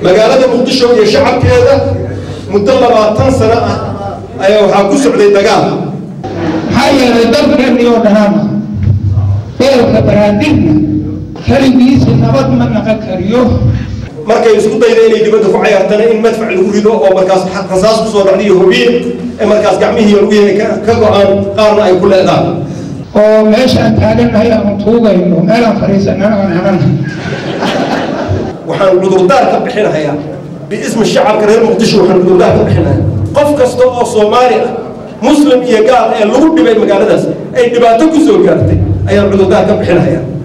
magaalada muqdisho iyo shacabkeeda muddo labaatan sano ah ayaa waxaa ku socday dagaal maxaa yeelay dalkeenni oo dhanaana beelka baraandhigna keligiisa nabad ma naqan kariyo markay isku dayda inay dibadda ku cayaartana in madfac lagu rido oo markaas rasaas kusoo dhacday iyo hubiin ee markaas gacmihii lugihi ka go-aan qaarna ay ku leedaan oo meeshaan taagannahay aanu tuugayno meelaan fadhiisanana aan helana waxaan cudurdaar ka bixinahayaa biismi shacabka reer muqdisho waxaan cudurdaar ka bixinayaa qof kasta oo soomaali ah muslim iyo gaal ee lagu dhibay magaaladaas ay dhibaato ku soo gaartay ayaan cudurdaar ka bixinahayaa